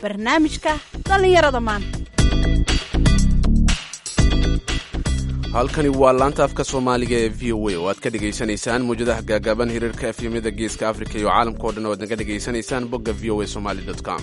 barnaamijka dhallinyarada maanta halkani waa laanta afka soomaaliga ee v o a oo aad ka dhegaysanaysaan muwjadaha gaagaaban hiriirka efyamyada geeska afrika iyo caalamka o dhan oo aad naga dhegaysanaysaan bogga v o a somali com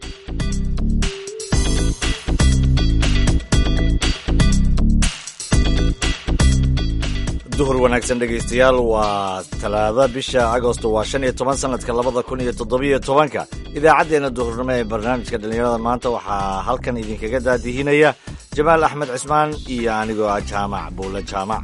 duhur wanaagsan dhegaystayaal waa talaada bisha agosto waa shan iyo toban sanadka labada kun iyo toddobiyo tobanka idaacaddeenna duhurnimo ee barnaamijka dhallinyarada maanta waxaa halkan idinkaga daadihinaya jamaal axmed cismaan iyo anigoo ah jaamac buule jaamac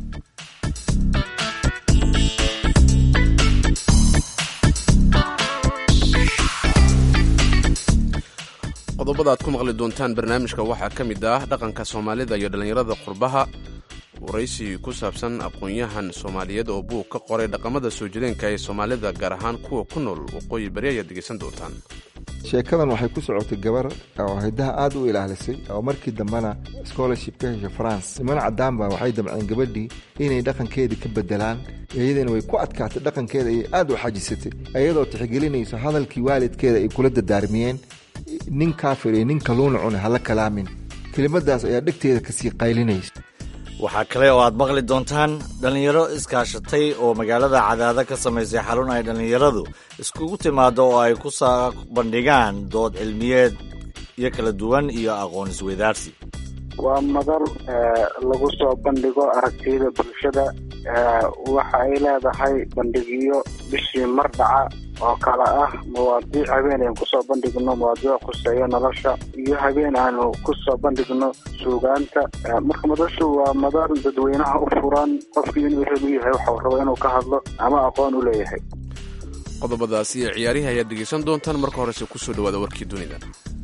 qodobada aad ku maqli doontaan barnaamijka waxaa ka mid ah dhaqanka soomaalida iyo dhallinyarada qurbaha waraysi ku saabsan aqoon-yahan soomaaliyeed oo buug ka qoray dhaqamada soo jireenka ee soomaalida gaar ahaan kuwa ku nool waqooyi bari ayaad dhegaysan doontaan sheekadan waxay ku socotay gabar oo hiddaha aad u ilaalisay oo markii dambena scholarship ka heshay france niman caddaanba waxay damceen gabadhii inay dhaqankeedii ka bedelaan iyadana way ku adkaatay dhaqankeeda ayay aad u xajisatay iyadoo tixgelinayso hadalkii waalidkeeda ay kula dadaarmiyeen nin kaafir iyo nin kaluuna cune hala kalaamin kelimadaas ayaa dhegteeda kasii qaylinaysa waxaa kale oo aad maqli doontaan dhallinyaro iskaashatay oo magaalada cadaada ka samaysay xarun ay dhallinyaradu iskugu timaado oo ay ku soo bandhigaan dood cilmiyeed iyo kala duwan iyo aqoon isweydaarsi waa madal lagu soo bandhigo aragtiyada bulshada waxa ay leedahay bandhigyo bishii mar dhaca oo kale ah mawaadiic habeen aynu kusoo bandhigno mawaadiic khuseeya nolosha iyo habeen aanu kusoo bandhigno suugaanta marka madashu waa madal dadweynaha u furan qofkii inuu hel u yahay waxau rabo inuu ka hadlo ama aqoon u leeyahay qodobadaas iyo ciyaarihii ayaad dhegaysan doontaan marka horese kusoo dhawaada warkii dunida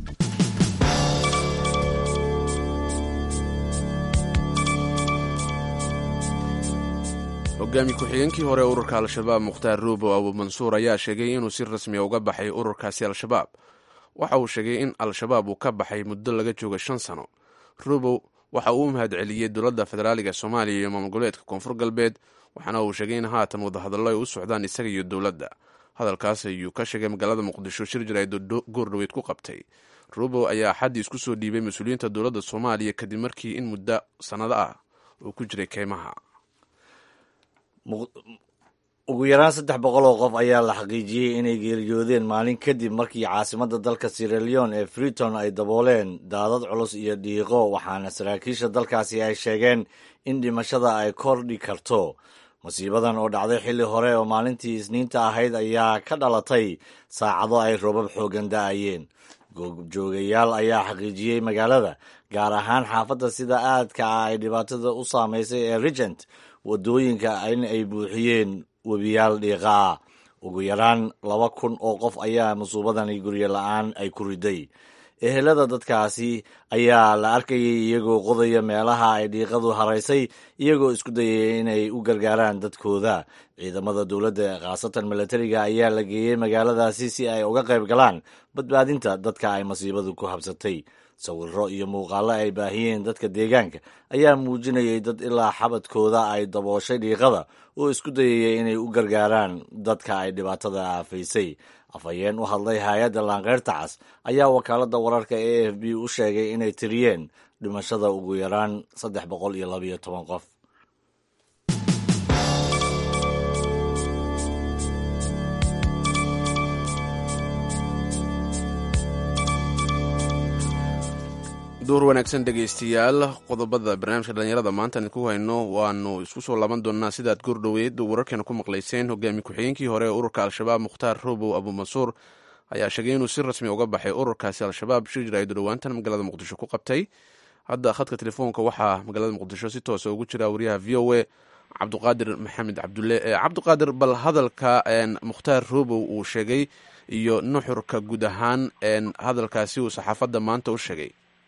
hogaami ku-xigeenkii hore ururka al-shabaab mukhtaar ruubo abu mansuur ayaa sheegay inuu si rasmiya uga baxay ururkaasi al-shabaab waxa uu sheegay in al-shabaab uu ka baxay muddo laga jooga shan sano ruubow waxa uu u mahadceliyey dowladda federaaliga soomaaliya iyo maamul goboleedka koonfur galbeed waxaana uu sheegay in haatan wadahadallo ay u socdaan isaga iyo dowladda hadalkaas ayuu ka sheegay magaalada muqdisho shir jarayd goordhoweyd ku qabtay ruubow ayaa xaddii isku soo dhiibay mas-uuliyiinta dowladda soomaaliya kadib markii in muddo sannado ah uu ku jiray keymaha ugu yaraan saddex boqol oo qof ayaa la xaqiijiyey inay geeriyoodeen maalin kadib markii caasimadda dalka siraleon ee freeton ay dabooleen daadad culus iyo dhiiqo waxaana saraakiisha dalkaasi ay sheegeen in dhimashada ay kordhi karto masiibadan oo dhacday xilli hore oo maalintii isniinta ahayd ayaa ka dhalatay saacado ay roobab xoogan da-ayeen goobjoogayaal ayaa xaqiijiyey magaalada gaar ahaan xaafadda sida aadka ah ay dhibaatada u saamaysay ee regent waddooyinka in ay buuxiyeen webiyaal dhiiqa ah ugu yaraan laba kun oo qof ayaa masuubadani guryo la-aan ay ku riday ehelada dadkaasi ayaa la arkayay iyagoo qodaya meelaha ay dhiiqadu haraysay iyagoo isku dayaya inay u gargaaraan dadkooda ciidamada dowladda khaasatan milatariga ayaa la geeyey magaaladaasi si ay uga qayb galaan badbaadinta dadka ay masiibadu ku habsatay sawirro iyo muuqaallo ay baahiyeen dadka deegaanka ayaa muujinayay dad ilaa xabadkooda ay dabooshay dhiiqada oo isku dayaya inay u gargaaraan dadka ay dhibaatada aafaysay afhayeen u hadlay hay-adda laanqeyrta cas ayaa wakaaladda wararka e f b u sheegay inay tiriyeen dhimashada ugu yaraan saddex boqol iyo labayo toban qof duur wanaagsan dhegaystayaal qodobada barnaamijka dhallinyarada maanta idinku hayno waanu isku soo laaban doonaa sidaad goordhoweed wararkeena ku maqlayseen hogaami ku-xigeenkii hore ee ururka al-shabaab mukhtaar robow abuumansuur ayaa sheegay inuu si rasmi uga baxay ururkaasi al-shabaab shir jaraaido dhowaantan magaalada muqdisho ku qabtay hadda khadka telefoonka waxaa magaalada muqdisho si toosa ugu jira wariyaha v o a cabdiqaadir maxamed cabdulle cabdiqaadir bal hadalka mukhtaar robow uu sheegay iyo nuxurka guud ahaan hadalkaasi uu saxaafadda maanta u sheegay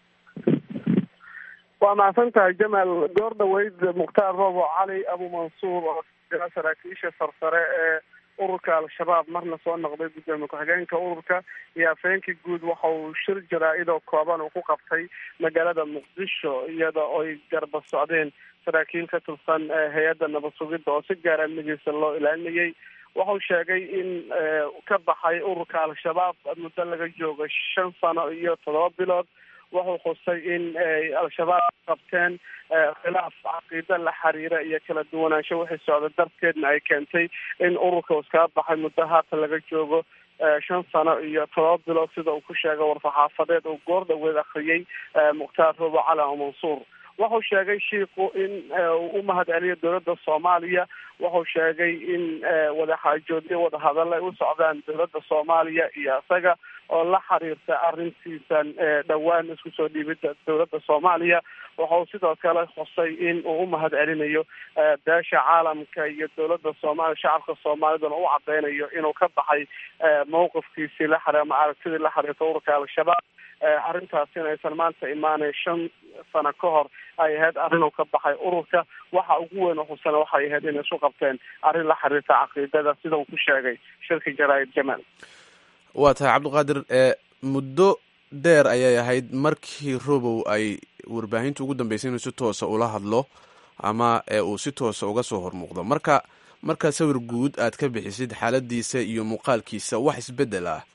waa mahadsan tahay jamaal goor dhaweyd mukhtaar roobo cali abuumansuur oo jira saraakiisha sarsare ee ururka al-shabaab marna soo noqday gudoomiye ku-xigeenka ururka iyo afhayeenkii guud waxa uu shir jaraa-idoo kooban uu ku qabtay magaalada muqdisho iyada oy garba socdeen saraakiil ka tirsan hay-adda nabad sugidda oo si gaara amnigiisa loo ilaalinayay wuxuu sheegay in ka baxay ururka al-shabaab muddo laga joogo shan sano iyo toddoba bilood wuxuu xusay in al-shabaab qabteen khilaaf caqiida la xiriira iyo kala duwanaansho wixii socda darteedna ay keentay in ururka iskaga baxay muddo haatan laga joogo shan sano iyo todoba bilood sida uu ku sheegay warfaxaafadeed uu goor dhaweed akriyey mukhtaar robo cali o mansuur wuxuu sheegay shiiku in uu u mahad celiyo dowladda soomaaliya wuxuu sheegay in wadaxaajoodyo wadahadalla ay u socdaan dowladda soomaaliya iyo isaga oo la xiriirta arrintiisan dhowaan isku soo dhiibida dowladda soomaaliya wuxuu sidoo kale xusay in uu u mahad celinayo beesha caalamka iyo dowladda soomaaliya shacabka soomaalidana u cadeynayo inuu ka baxay mawqifkiisii la xiri ama aragtidii la xiriirta ururka al-shabaab arrintaasina aysan maanta imaanay shan sano ka hor ay ahayd arrin uu ka baxay ururka waxa ugu weyn oo xusana waxay ahayd inay isu qabteen arrin la xiriirta caqiidada sida uu ku sheegay shirka jaraa'id jamaal waa tahay cabdiqaadir muddo dheer ayay ahayd markii robow ay warbaahinta ugu dambeysay inuu si toosa ula hadlo ama uu si toosa uga soo hormuuqdo marka marka sawir guud aad ka bixisid xaaladiisa iyo muuqaalkiisa wax isbedel ah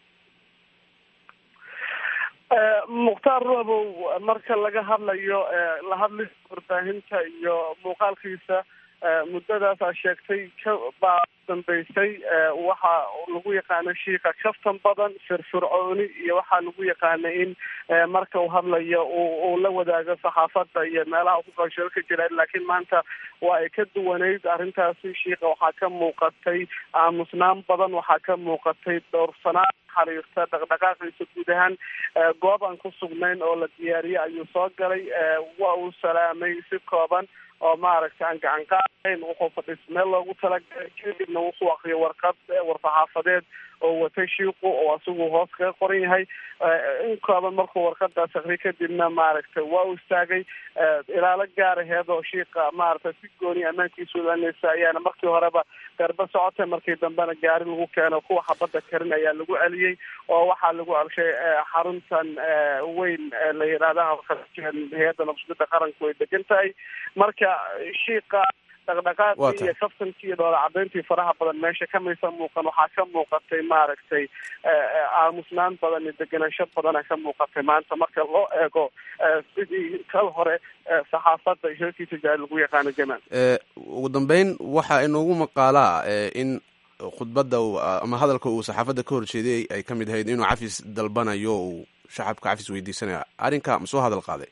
mukhtaar robow marka laga hadlayo la hadlisa warbaahinta iyo muuqaalkiisa muddadaasaa sheegtay ka baa dambeysay waxa lagu yaqaano shiika kaftan badan firfircooni iyo waxaa lagu yaqaana in marka uu hadlayo uu la wadaago saxaafadda iyo meelaha ku qashiro ka jira laakiin maanta waa ay ka duwaneyd arrintaasi shiika waxaa ka muuqatay aamusnaan badan waxaa ka muuqatay dhowrsanaan xiriirta dhaqdhaqaaqiisa guud ahaan goob aan ku sugnayn oo la diyaariyey ayuu soo galay waa uu salaamay si kooban oo maaragtay aan gacan qaadayn wuxuu fadhiis meel loogu talagalay kadibna wuxuu akriyo warqad warfaxaafadeed oo watay shiiku oo asigu hoos kaga qoran yahay in kooban markuu warqadaas akriyo kadibna maaragtay waa u istaagay ilaalo gaar aheed oo shiika maaragtay si gooni ammaankiisa ulanaysa ayaana markii horeba garba socotay markii dambena gaari lagu keeno kuwa xabadda karin ayaa lagu celiyey oo waxaa lagu celshay xaruntan weyn la yidhahdaha hay-adda nabsugida qaranku ay degan tahay marka shiika dhaqdhaqaaqii iyo kaftankii iyo dhoola cadayntii faraha badan meesha kamaysa muuqan waxaa ka muuqatay maaragtay aamusnaan badan iyo degenaansho badana ka muuqatay maanta marka loo eego sidii kal hore saxaafadda shirkiisa jaari lagu yaqaano jamaal ugu dambeyn waxaa inoogu maqaalaa in khudbadda ama hadalka uu saxaafadda ka horjeeday ay ka mid ahayd inuu cafis dalbanayo uu shacabka cafis weydiisanaya arrinka ma soo hadal qaaday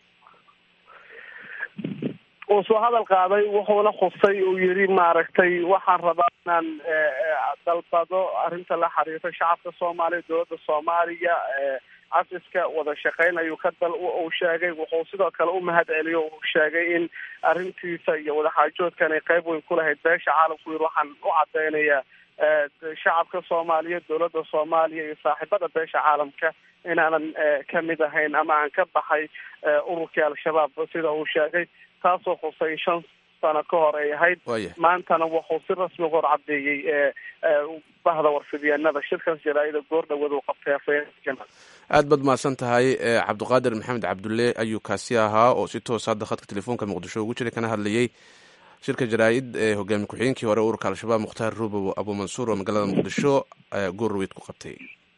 uu soo hadal qaaday wuxuuna xusay uu yidhi maaragtay waxaan rabaa inaan dalbado arrinta la xiriirta shacabka soomaaliya dowladda soomaaliya cafiska wada shaqeyn ayuu ka dal uu sheegay wuxuu sidoo kale u mahad celiyo uu sheegay in arrintiisa iyo wadaxaajoodkan ay qeyb weyn ku lahayd beesha caalamku yidhi waxaan u cadeynayaa shacabka soomaaliya dowladda soomaaliya iyo saaxiibada beesha caalamka inaanan kamid ahayn ama aan ka baxay ururkii al-shabaab sida uu sheegay taasoo khusay shan sano ka hor ay ahayd maantana wuxuu si rasmi hor cadeeyey bahda warfidyaanada shirkaas jaraa-ida goor dhaweed uu qabtay afayeenka aad baad mahadsan tahay cabdiqaadir maxamed cabdulle ayuu kaasi ahaa oo si toos hadda khadka telefoonka muqdisho ugu jiray kana hadlayey shirka jaraa-id ee hogaamiye ku-xigeenkii hore ururka al-shabaab mukhtaar rubow abu mansuur oo magaalada muqdisho goor dhaweyd ku qabtay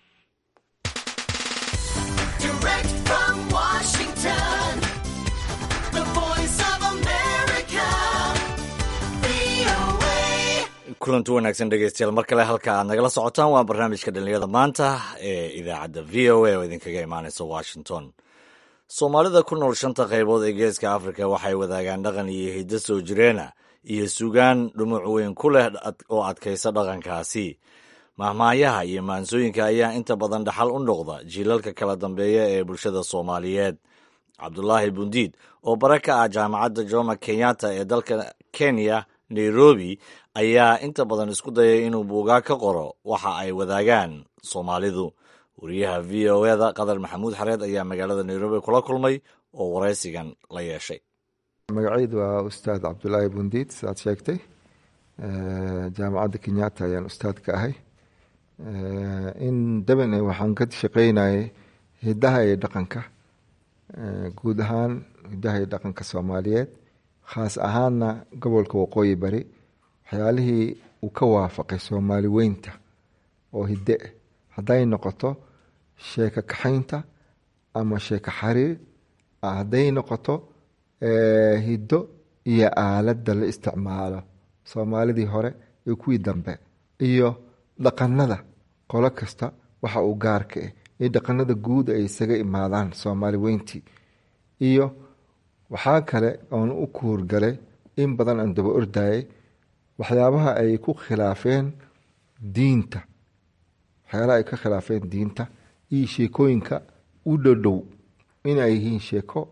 kulanti wanaagsan dhegeystayaal mar kale halka aad nagala socotaan waa barnaamijka dhalinyarada maanta ee idaacadda v o a oo idinkaga imaaneysa washington soomaalida ku nool shanta qaybood ee geeska afrika waxay wadaagaan dhaqan iyo hiddo soo jireena iyo sugaan dhumuc weyn ku leh oo adkaysa dhaqankaasi mahmaayaha iyo maansooyinka ayaa inta badan dhaxal u noqda jiilalka kala dambeeya ee bulshada soomaaliyeed cabdulaahi bundiid oo bare ka ah jaamacadda joma kenyatta ee dalka kenya nairobi ayaa inta badan isku dayay inuu buugaa ka qoro waxa ay wadaagaan soomaalidu wariyaha v o eda qadar maxamuud xareed ayaa magaalada nairobi kula kulmay oo waraysigan la yeeshay magacaydu waa ustaad cabdulaahi bundiid sidaad sheegtay jaamacadda kenyatta ayaan ustaad ka ahay in daban waxaan ka shaqeynayay hidaha iyo dhaqanka guud ahaan hidaha iyo dhaqanka soomaaliyeed khaas ahaanna gobolka waqooyi bari waxyaalihii uu ka waafaqay soomaali weynta oo hidde ah hadday noqoto sheeko kaxaynta ama sheeko xariir hadday noqoto hiddo iyo aaladda la isticmaalo soomaalidii hore iyo kuwii dambe iyo dhaqanada qolo kasta waxa uu gaarka ah iyo dhaqanada guud ay isaga imaadaan soomaali weyntii iyo waxaa kale oon u kuurgalay in badan aan daba ordayay waxyaabaha ay ku khilaafeen diinta waxyaalaha ay ka khilaafeen diinta iyo sheekooyinka u dhodhow inay yihiin sheeko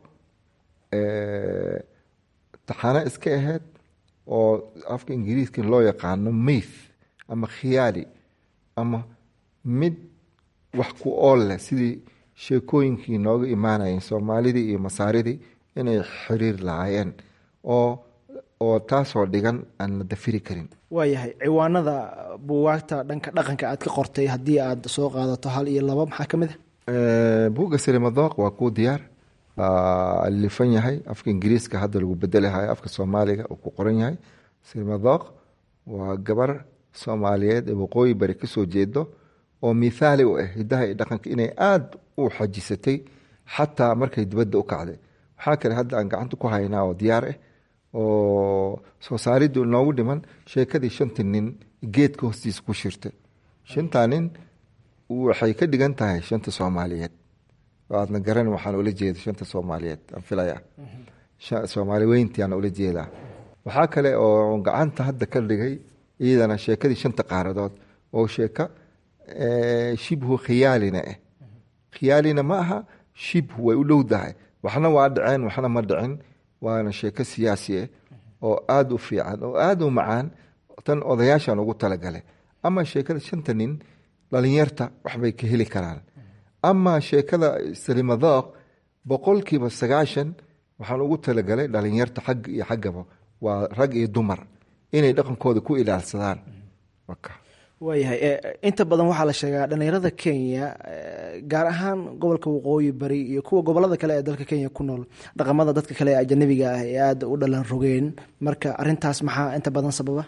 taxano iska ahayd oo afka ingiriiska loo yaqaano maith ama khiyaali ama mid wax ku ool leh sidii sheekooyinkii nooga imaanayeen soomaalidii iyo masaaridii inay xiriir lahaayeen oo oo taasoo dhigan aan la dafiri karin waayahay ciwaanada buugaagta dhanka dhaqanka aad ka qortay haddii aad soo qaadato hal iyo laba maxaa ka mid ah buugga silimadooq waa kuu diyaar alifan yahay afka ingiriiska hadda lagu bedelahayo afka soomaaliga uu ku qoran yahay silimadooq waa gabar soomaaliyeed ee waqooyi bari kasoo jeedo oo mithaali u ah hidaha iyo dhaqanka inay aada u xajisatay xataa markay dibadda u kacday waxaa kale hadda aan gacanta ku haynaa oo diyaar ah oo soo saaridu noogu dhiman sheekadii shanta nin geedka hoostiisa ku shirtay shantaa nin waxay ka dhigan tahay shanta soomaaliyeed aadna garan waxaan ula jeeda shanta soomaaliyeed aan filaya soomaali weyntii aan ula jeedaa waxaa kale oo gacanta hadda ka dhigay iyadana sheekadii shanta qaaradood oo sheeka shibhu khiyaalina ah khiyaalina ma aha shibhu way u dhowdahay waxna waa dhaceen waxna ma dhicin waana sheeko siyaasi ah oo aada u fiican oo aada u macaan tan odayaashaan ugu talagalay ama sheekada shanta nin dhalinyarta waxbay ka heli karaan ama sheekada salimadooq boqolkiiba sagaashan waxaan ugu talagalay dhalinyarta xag iyo xaggaba waa rag iyo dumar inay dhaqankooda ku ilaalsadaan waayahay inta badan waxaa la sheegaa dhalinyarada kenya gaar ahaan gobolka waqooyi bari iyo kuwa gobolada kale ee dalka kenya ku nool dhaqamada dadka kale ee ajanabiga ah ee aada u dhalan rogeen marka arintaas maxaa inta badan sababa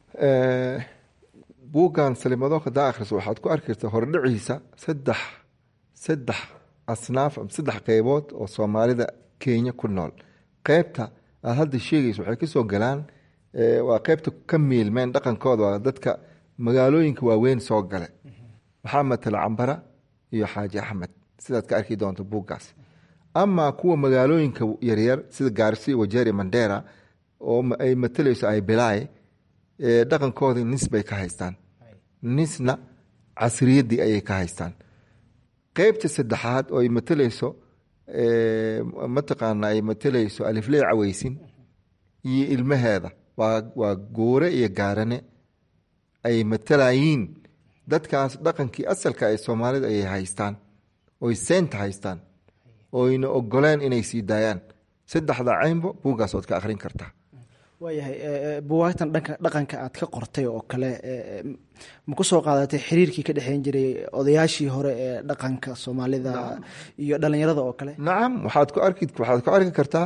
buuggan salimadooq hadaa akhriso waxaad ku arki kartaa hordhiciisa saddex saddex asnaaf saddex qeybood oo soomaalida kenya ku nool qeybta aad hadda sheegayso waxay kasoo galaan waa qeybta ka miilmeen dhaqankooda waa dadka magaalooyinka waaweyn soo gale waxaa matala cambara iyo xaaji axmed sidaad ka arki doonto buuggaas ama kuwa magaalooyinka yaryar sida gaarsi wajeri mandera oo ay matalayso ay bilaay dhaqankooda nis bay ka haystaan nisna casriyaddii ayay ka haystaan qeybta saddexaad oo ay matalayso mataqaana ay matalayso alifley caweysin iyo ilmaheeda waa goore iyo gaarane ay matalayiin dadkaas dhaqankii asalka ee soomaalida ayay haystaan oy seynta haystaan oyna ogoleen inay sii daayaan saddexda caynbo buuggaas ood ka akhrin kartaa waayahay buwaagtan dhanka dhaqanka aad ka qortay oo kale ma ku soo qaadatay xiriirkii ka dhexeyn jiray odayaashii hore ee dhaqanka soomaalida iyo dhalinyarada oo kale nacam waxaad ku arki waxaad ku arki kartaa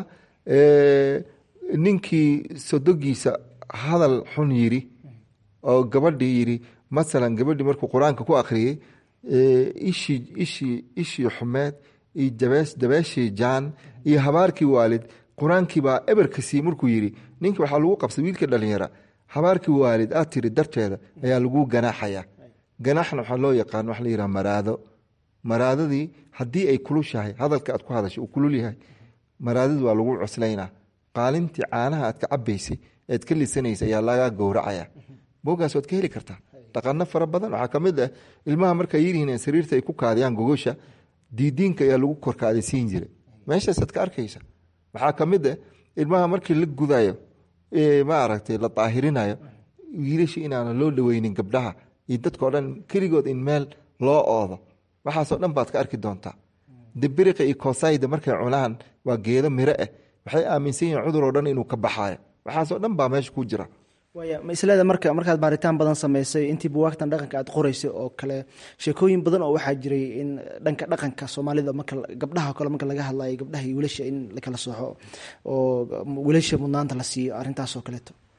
ninkii sodogiisa hadal xun yiri oo gabadhii yiri masalan gabadhii markuu qur-aanka ku akhriyey ishii ishii ishii xumeed iyo dabees dabeeshii jaan iyo habaarkii waalid qur-aankii baa eberkasii markuu yiri ninkii waxaa lagu qabsay wiilka dhalinyara habaarkii waalid aad tiri darteeda ayaa lagu ganaaxaya ganaaxna waxaa loo yaqaan waxa la yidhaha maraado maraadadii haddii ay kulushahay hadalka aad ku hadashay uu kulul yahay maraadadii waa lagu cuslaynaa qaalintii caanaha aad ka cabaysay ead ka lisanaysa ayaa laga gowracaya boogaas waad ka heli kartaa dhaqano fara badan waxaa ka mid ah ilmaha markay yiryihiin sariirta ay ku kaadiyaan gogosha diidiinka ayaa lagu korkaadisiin jiray meeshaasaad ka arkaysa waxaa ka mid ah ilmaha markii la gudayo maaragtay la daahirinayo wiilasha inaana loo dhaweynin gabdhaha iyo dadkao dhan keligood in meel loo oodo waxaasoo dhan baad ka arki doontaa dibiriqa iyo koosayda markay cunaan waa geedo miro ah waxay aaminsan yihiin cudur oo dhan inuu ka baxaayo waxaasoo dhan baa meesha ku jira waaya ma isleeda marka markaad baaritaan badan samaysay intii buwaagtan dhaqanka aad qoraysay oo kale sheekooyin badan oo waxaa jiray in dhanka dhaqanka soomaalida marka gabdhaha o kale marka laga hadlayo gabdhaha iyo wiilasha in lakala soxo oo wiilasha mudnaanta la siiyo arrintaas oo kaleeto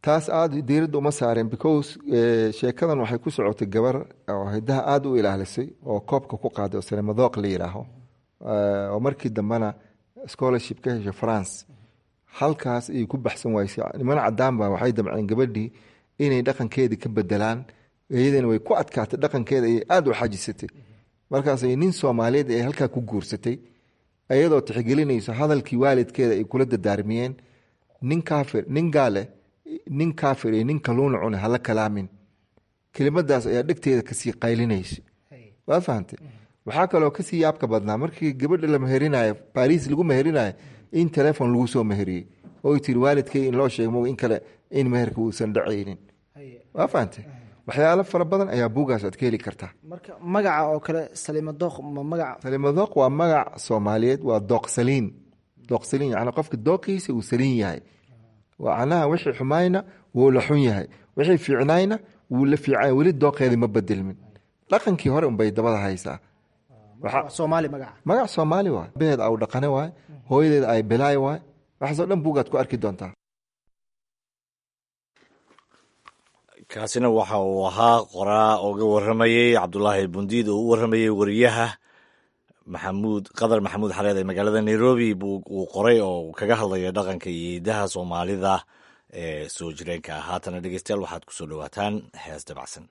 taas aada diiradda uma saareen because sheekadan waxay ku socotay gabar oo hidaha aada u ilaalisay oo koobka ku qaaday oo salemadoq la yidhaaho oo markii dambena scholarship ka heshay france halkaas ayay ku baxsan waysay niman cadaan ba waxay damceen gabadhii inay dhaqankeedii ka bedelaan iyadana way ku adkaatay dhaqankeeda ayay aada u xajisatay markaasay nin soomaaliyeed ay halkaa ku guursatay iyadoo tixgelinayso hadalkii waalidkeeda ay kula dadaarmiyeen nin kaafir nin gaale nin kaafir iyo nin kaluuna cune hala kalaamin kelimadaas ayaa dhegteeda kasii qaylinaysa waa fahamtay waxaa kaloo kasii yaabka badnaa markii gabadha la meherinayo baris lagu meherinayo in telefon lagu soo meheriyey oo tiri waalidkay in loo sheegmo in kale in meherka uusan dhacaynin waa fahamtay waxyaalo fara badan ayaa buugaas aad ka heli kartaa marka magaca oo kale salimadooq ma magaca salimadoq waa magac soomaaliyeed waa dooqsaliin dooqsaliin yani qofka dooqiisa uu saliin yahay macnaha wixii xumayna wuu la xun yahay wixii fiicnayna wuu la fiican weli dooqeeda ma bedelmin dhaqankii hore unbay dabada haysaa soomaali magaca magac soomaali waay beed au dhaqane waay hooyadeed ay bilaay waay waxaasoo dhan buugaad ku arki doontaa kaasina waxa uu ahaa qoraa oga waramayey cabdulaahi bundiid oo u waramayey wariyaha maxamuud qadar maxamuud xareed ee magaalada nairobi uu qoray oo kaga hadlaya dhaqanka iyo hidaha soomaalida ee soo jireenka ah haatana dhegeystayaal waxaad kusoo dhowaataan hees dabacsan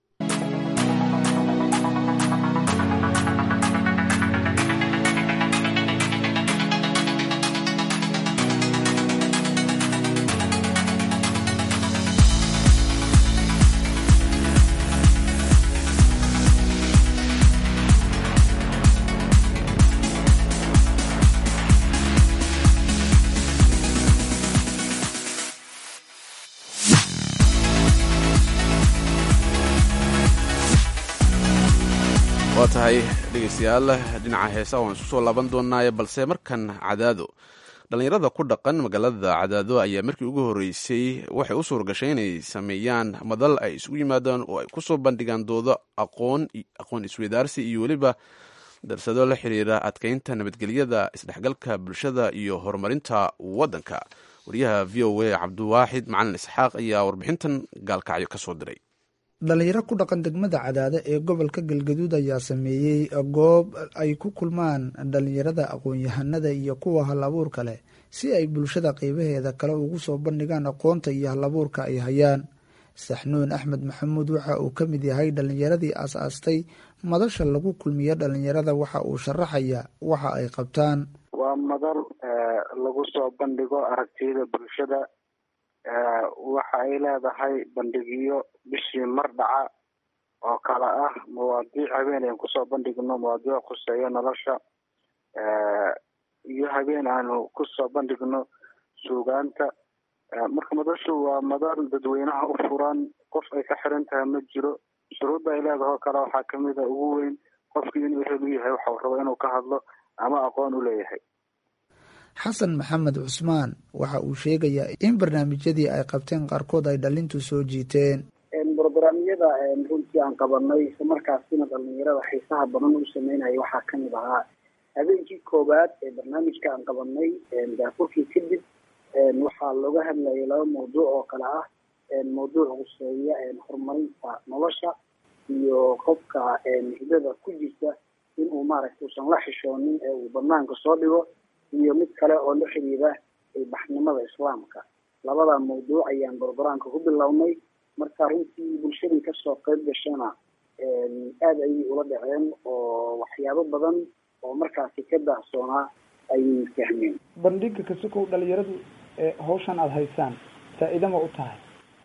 waa tahay dhegeystayaal dhinaca heesa waan isku soo laaban doonaaye balse markan cadaado dhallinyarada ku dhaqan magaalada cadaado ayaa markii ugu horreysay waxay u suuragashay inay sameeyaan madal ay isugu yimaadaan oo ay kusoo bandhigaan doodo aqoon aqoon isweydaarsi iyo weliba darsado la xiriira adkeynta nabadgelyada isdhexgalka bulshada iyo horumarinta waddanka wariyaha v o a cabdiwaaxid macalin isxaaq ayaa warbixintan gaalkacyo ka soo diray dhalinyaro ku dhaqan degmada cadaade ee gobolka galgaduud ayaa sameeyey goob ay ku kulmaan dhalinyarada aqoon-yahanada iyo kuwa hal abuurka leh si ay bulshada qeybaheeda kale ugu soo bandhigaan aqoonta iyo hal abuurka ay hayaan saxnuun axmed maxamuud waxa uu ka mid yahay dhalinyaradii aas-aastay madasha lagu kulmiyo dhalinyarada waxa uu sharaxaya waxa ay qabtaan waa madal lagu soo bandhigo aragtiyada bulshada waxa ay leedahay bandhigyo bishii mar dhaca oo kale ah mawaadiic habeen aan kusoo bandhigno mawaadiic khuseeyo nolosha iyo habeen aanu kusoo bandhigno suugaanta marka madashu waa madal dadweynaha u furan qof ay ka xiran tahay ma jiro shuruudda ay leedahay oo kale waxaa kamid a ugu weyn qofkii inuu ehel u yahay waxau rabo inuu ka hadlo ama aqoon u leeyahay xasan maxamed cusmaan waxa uu sheegayaa in barnaamijyadii ay qabteen qaarkood ay dhalintu soo jiiteen brograamyada runtii aan qabanay isla markaasina dhalinyarada xiisaha badan u sameynaya waxaa kamid ahaa habeenkii koowaad ee barnaamijka aan qabanay daafurkii kadib waxaa looga hadlayay laba mawduuc oo kale ah mawduuc huseeya horumarinta nolosha iyo qofka hidada ku jirta inuu maaragta uusan la xishoonin ee uu banaanka soo dhigo iyo mid kale oo la xiriira baxnimada islaamka labada mawduuc ayaan brograamka ku bilownay marka runtii bulshadii kasoo qeyb gashana aada ayay ula dhaceen oo waxyaabo badan oo markaasi ka daahsoonaa ayay fahmeen bandhiga kasikow dhalinyaradu hawshan aada haysaan faa-iida ma u tahay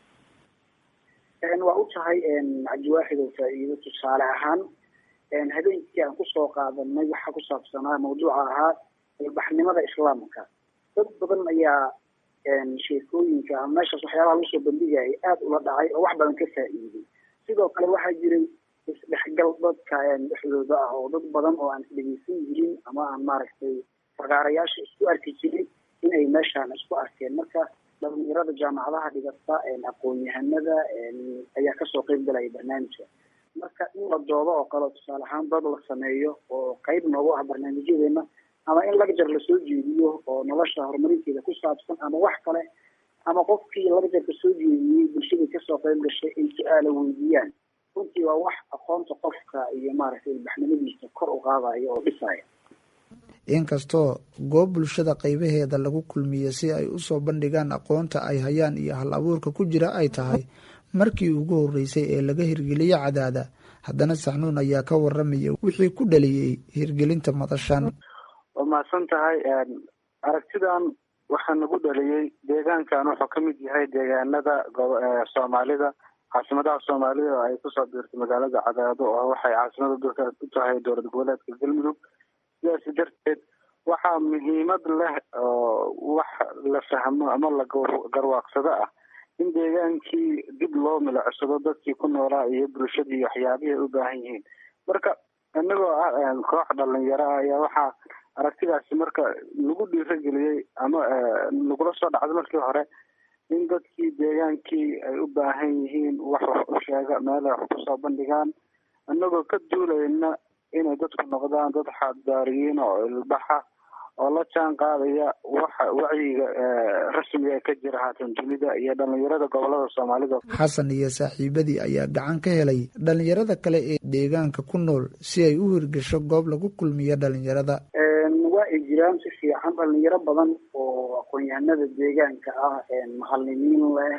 waa u tahay cabdiwaaxid oo faa-iido tusaale ahaan habeenkii aan kusoo qaadanay waxaa ku saabsanaa mawduuca ahaa ilbaxnimada islaamka dad badan ayaa sheekooyinka ama meeshaas waxyaabaha lagu soo bandhigaya aada ula dhacay oo wax badan ka faa-iiday sidoo kale waxaa jiray isdhexgal dadka dhexdooda ah oo dad badan oo aan isdhegeysan jirin ama aan maaragtay fagaarayaasha isku arki jirin in ay meeshaan isku arkeen marka dhalinyarada jaamacadaha dhigata aqoon-yahanada ayaa kasoo qeyb galaya barnaamijka marka in la doodo oo kale tusaale ahaan dad la sameeyo oo qeyb noogu ah barnaamijyadeena ama in lagjar lasoo jeediyo oo nolosha horumarinteeda ku saabsan ama wax kale ama qofkii laba jeerka soo jeediyey bulshadii kasoo qayb gashay ay su-aala weydiiyaan runtii waa wax aqoonta qofka iyo maaragtay ilbaxnimadiisa kor u qaadaya oo dhisaya inkastoo goob bulshada qaybaheeda lagu kulmiye si ay usoo bandhigaan aqoonta ay hayaan iyo hal abuurka ku jira ay tahay markii ugu horeysay ee laga hirgeliye cadaada haddana saxnuun ayaa ka waramaya wixii ku dhaliyey hirgelinta madashan waa mahadsan tahay aragtidan waxaa nagu dhaliyey deegaankan wuxuu ka mid yahay deegaanada soomaalida caasimadaha soomaalida oo ay kusoo biirtay magaalada cadaado oo waxay caasimada dalka ku tahay dowlad goboleedka galmudug sidaas darteed waxaa muhiimad leh oo wax la fahmo ama la garwaaqsado ah in deegaankii dib loo milicsado dadkii ku noolaa iyo bulshadii waxyaabihii ay u baahan yihiin marka inagoo ah koox dhalinyaro ah ayaa waxaa aragtidaasi marka lagu dhiirageliyey ama lagula soo dhacday markii hore in dadkii deegaankii ay u baahan yihiin wax wax u sheega meelay wax kusoo bandhigaan inagoo ka duulayna inay dadku noqdaan dad xaaddaariyiin oo ilbaxa oo la jaan qaadaya waxa wacyiga rasmiga ka jira haatan dunida iyo dhalinyarada gobolada soomaalida xasan iyo saaxiibadii ayaa gacan ka helay dhalinyarada kale ee deegaanka ku nool si ay u hirgasho goob lagu kulmiyo dhalinyarada waa ay jiraan si fiican dhalinyaro badan oo aqoon-yahanada deegaanka ah macalimiin leh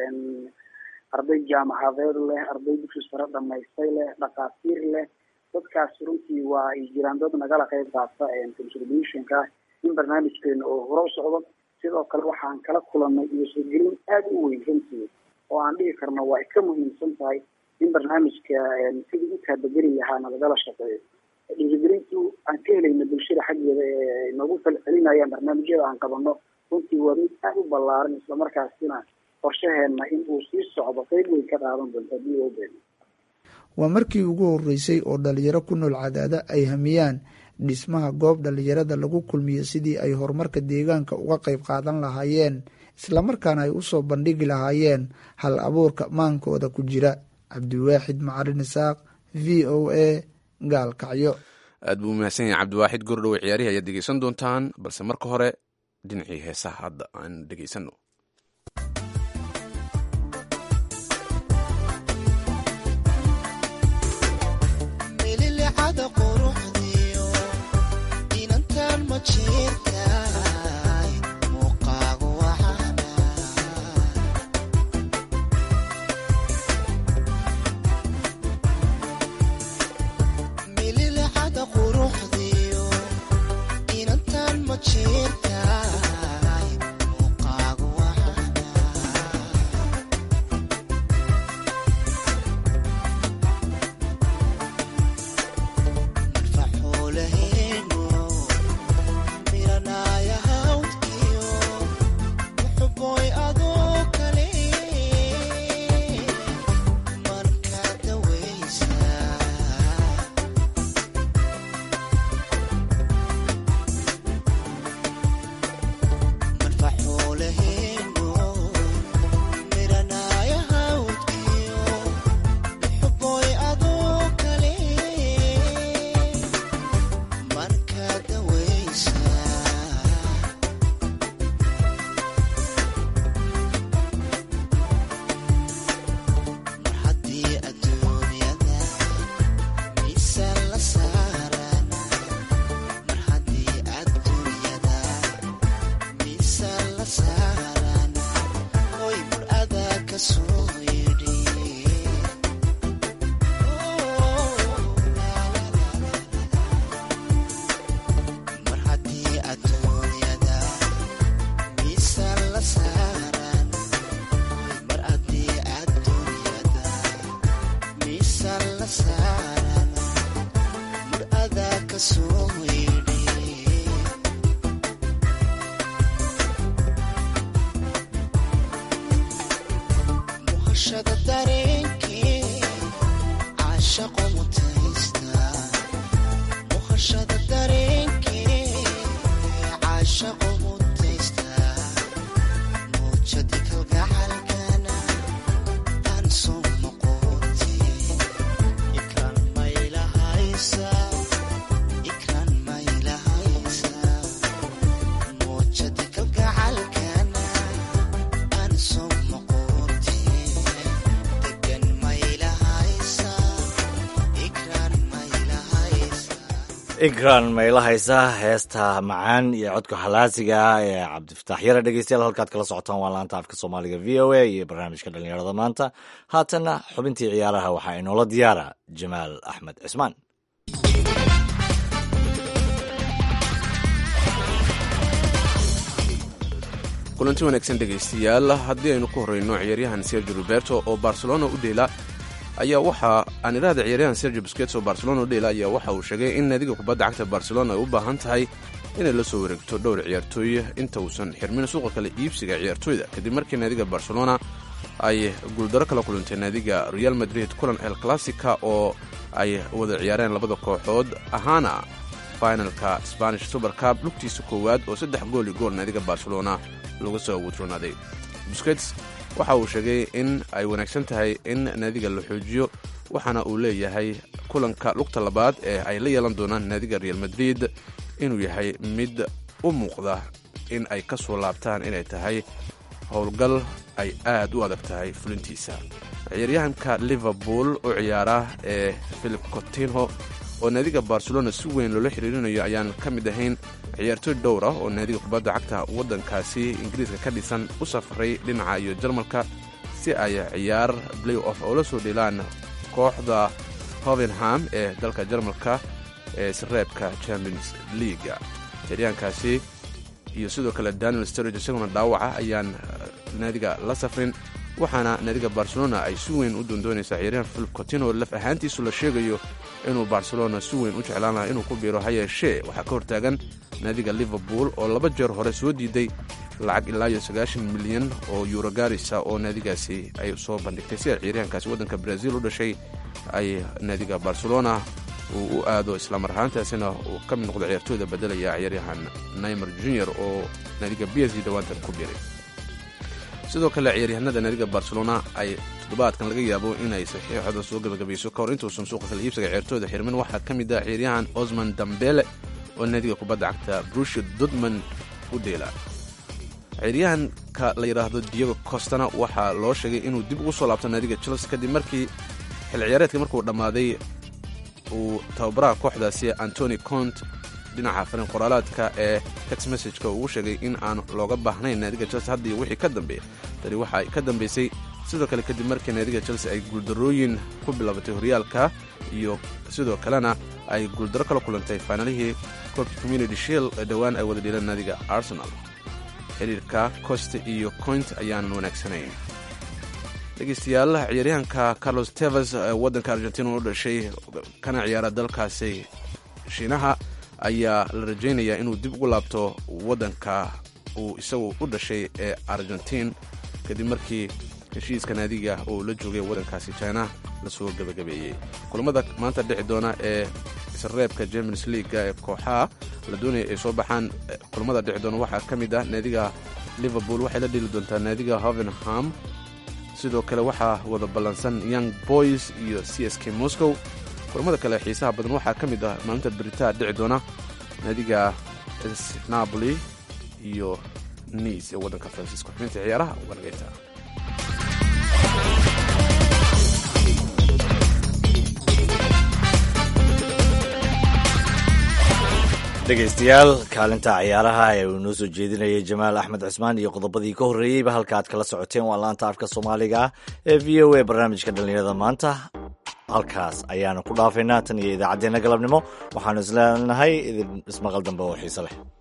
arday jaamacadeed leh arday dugsi sare dhamaystay leh dhakhaatiir leh dadkaas runtii waa ay jiraan dad nagala qayb qaata contributionka in barnaamijkeena oo hore u socdo sidoo kale waxaan kala kulanay iyo soogelin aada u weyn runtii oo aan dhihi karno waa ay ka muhiimsan tahay in barnaamijka sidii u taabageli lahaana lagala shaqeeyo dhiirigelintu aan ka helayna bulshada xaggeeda ee noogu falcelinayaan barnaamijyada aan qabano runtii waa mid aada u ballaaran islamarkaasina qorshaheena in uu sii socdo qeyb weyn ka qaadan doonto haddii loo beeno waa markii ugu horeysay oo dhalinyaro ku nool cadaada ay hamiyaan dhismaha goob dhalinyarada lagu kulmiyo sidii ay horumarka deegaanka uga qayb qaadan lahaayeen islamarkaana ay usoo bandhigi lahaayeen hal abuurka maankooda ku jira cabdiwaaxid macarin isaaq v o a gaalkacyo aad buu umahadsan yahay cabdiwaaxid gordhowe ciyaarihi ayaad dhegeysan doontaan balse marka hore dhinacii heesaha hadda aan dhegeysano ikran mayla haysa heesta macaan iyo codka halaasiga ah ee cabdifataax yare dhegeystayaal halkaad kala socotaan waa laanta afka soomaaliga v o a iyo barnaamijka dhallinyarada maanta haatanna xubintii ciyaaraha waxaa inoola diyaara jamaal axmed cismaan kulanti wanaagsan dhegaystayaal haddii aynu ku horreyno ciyaaryahan sergio roberto oo barcelona u dheela ayaa waxa aan idhaahda ciyaaryahan sergio buskets oo barcelona u dheela ayaa waxa uu sheegay in naadiga kubadda cagta barcelona ay u baahan tahay inay la soo wareegto dhowr ciyaartooy inta uusan xirmin suuqa kale iibsiga ciyaartooyda kadib markii naadiga barcelona ay guuldaro kala kulantay naadiga real madrid kulan el classica oo ay wada ciyaareen labada kooxood ahaana finalka spanish super cup lugtiisa koowaad oo saddex gool iyo gool naadiga barcelona laga soo awuudronaaday buskets waxa uu sheegay in ay wanaagsan tahay in naadiga la xoojiyo waxaana uu leeyahay kulanka lugta labaad ee ay la yeelan doonaan naadiga real madrid inuu yahay mid u muuqda in ay ka soo laabtaan inay tahay howlgal ay aad u adag tahay fulintiisa ciyaaryahanka liverpool u ciyaara ee philip cotinho oo naadiga barcelona si weyn loola xiriirinayo ayaan ka mid ahayn ciyaartooy dhowr ah oo naadiga kubadda cagta waddankaasi ingiriiska ka dhisan u safray dhinaca iyo jarmalka si ay ciyaar play off oo la soo dheelaan kooxda hovenham ee dalka jarmalka ee sareebka champions leaga ciyaaryahankaasi iyo sidoo kale daniel storage isaguna dhaawaca ayaan naadiga la safrin waxaana naadiga barcelona ay si weyn u doondoonaysaa ciyaaryahan philip cotino laf ahaantiisu la sheegayo inuu barcelona si weyn u jeclaan laha inuu ku biiro ha yeeshee waxaa ka hortaagan naadiga liverpool oo laba jeer hore soo diiday lacag ilaa iyo sagaashan milyan oo yuuro gaarisa oo naadigaasi ay soo bandhigtay si ay ciyaaryahankaasi waddanka brazil u dhashay ay naadiga barcelona uu u aado islamar ahaantaasina uu ka mid noqdo ciyaartooyda bedelaya ciyaaryahan naimer junior oo naadiga b s g dhawaantan ku biiray sidoo kale ciyaaryahanada naadiga barcelona ay toddobaadkan laga yaabo inay saxiixooda soo gabagabayso ka hor intuusan suuqa kala iibsiga ciyaartooyda xirmin waxaa ka mid ah ciyaaryahan osman dambele oo naadiga kubadda cagta brushia dudman u dheela ciyaaryahanka la yidhaahdo diego costana waxaa loo sheegay inuu dib ugu soo laabto naadiga chelsea kadib markii xil ciyaareedka markuu dhammaaday uu tababaraha kooxdaasi antony cont dhinaca farin qoraalaadka ee tex messageka ugu sheegay in aan looga baahnayn naadiga chelsea hadda iyo wixii ka dambeeya tani waxa ay ka dambaysay sidoo kale kadib markii naadiga chelsea ay guuldarooyin ku bilaabatay horyaalka iyo sidoo kalena ay guuldaro kala kulantay faanalihii koobka community shield ee dhowaan ay wada dhiileen naadiga arsenal xiriirka coste iyo coint ayaanan wanaagsanayn dhegeystayaal ciyaaryahanka carlos tevas ee waddanka argentina u dhashay kana ciyaara dalkaasi shiinaha ayaa la rajaynayaa inuu dib ugu laabto waddanka uu isagu u dhashay ee argentiin kadib markii heshiiska naadiga uu la joogay waddankaasi china lasoo gebagabeeyey kulamada maanta dhici doona ee isreebka champions leaga ee kooxaha la doonaya ay soo baxaan kulamada dhici doona waxaa ka mid ah naadiga liverpool waxay la dheli doontaa naadiga hovenham sidoo kale waxaa wada ballansan young boys iyo c s k moscow kulamada kale xiisaha badan waxaa ka mid ah maalinta beritaa dhici doona naadiga napoli iyo niis ee waddanka faransiiska xubinta ciyaaraha uganagayta dhegaystayaal kaalinta ciyaaraha ee uu noo soo jeedinayay jamaal axmed cismaan iyo qodobadii ka horreeyeyba halka aad kala socoteen waa laanta afka soomaaliga ah ee v o a barnaamijka dhallinyarada maanta halkaas ayaanu ku dhaafaynaa tan iyo idaacaddeenna galabnimo waxaanu isleenahay idin ismaqal dambe oo xiise leh